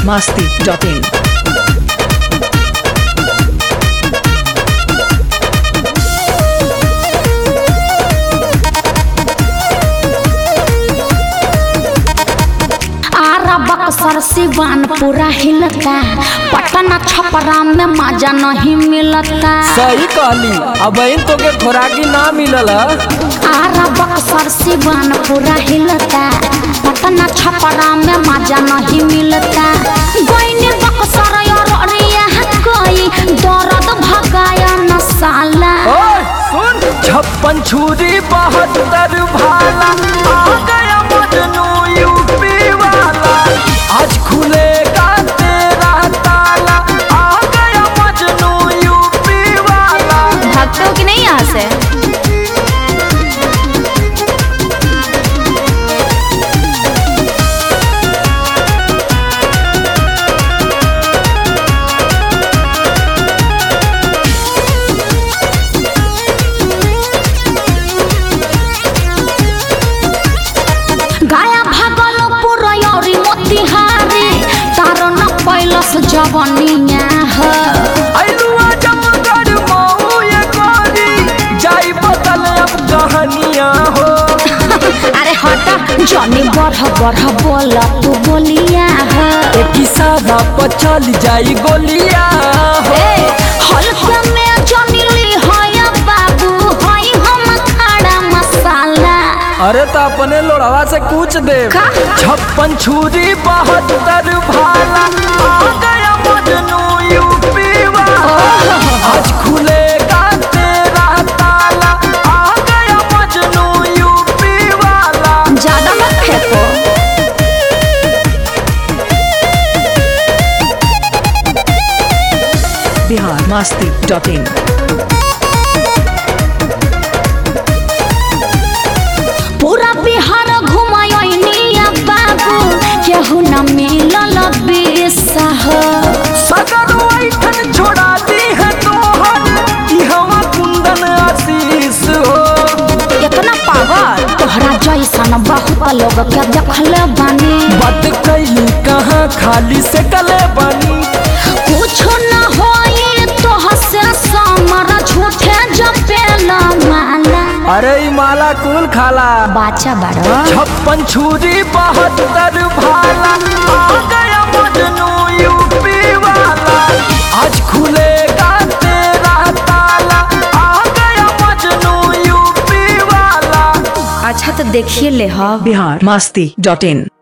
masti.in. Ara Buxar Siwan पूरा हिलता पटना छपरा में मजा नहीं मिलता सही कहली अब इन तो के खोराकी ना मिलल आरा बक्सर सिवान पूरा हिलता पटना छपरा में मजा नहीं मिलता गोइनी बक्सर और अरिया कोई दर्द भगाया न साला ओए सुन छप्पन छुरी बहत्तर भाला आ गया मजनू यूपी वाला आज खुलेगा तेरा ताला आ गया मजनू यूपी वाला भागते हो कि नहीं यहाँ से गाया भागलपुर औरी मोतिहारी तारो न पैलस जवनिया है अइलुआ जमगढ़ मऊ ये गोरी जाई बदल अब कहानियां हो अरे हटा जनी बढ़ बढ़ बोल तू बोलिया है एक इशारा पर चल जाई गोलियां हो ए, हल्के में जनी ली होया बाबू होई हम खड़ा मसाला अरे तो अपने लोड़वा से पूछ दे का? छप्पन छुरी बहत्तर भाला आ गया मजनू यूपी वाला आज खुलेगा तेरा ताला आ गया मजनू यूपी वाला ज्यादा मत फेंको Bihar masti.in. पूरा बिहार घुमायोनिया बाबू केहू न मिलल बेसह सगर वैठन छोड़ा दी है तोहर कि हवा कुंदन आशीष हो इतना पावर तोहरा जैसन बहुत लोग के देखले बानी बात कैली कहाँ खाली से कले बनी कुछ न होई तोह से समर झूठे जपेला माला अरे ई माला कुल खाला बाचा बारो छप्पन छुरी बहत्तर भाला आ गया मजनू यूपी वाला आज खुलेगा तेरा ताला आ गया मजनू यूपी वाला अच्छा तो देखिए ले हाँ Bihar masti.in.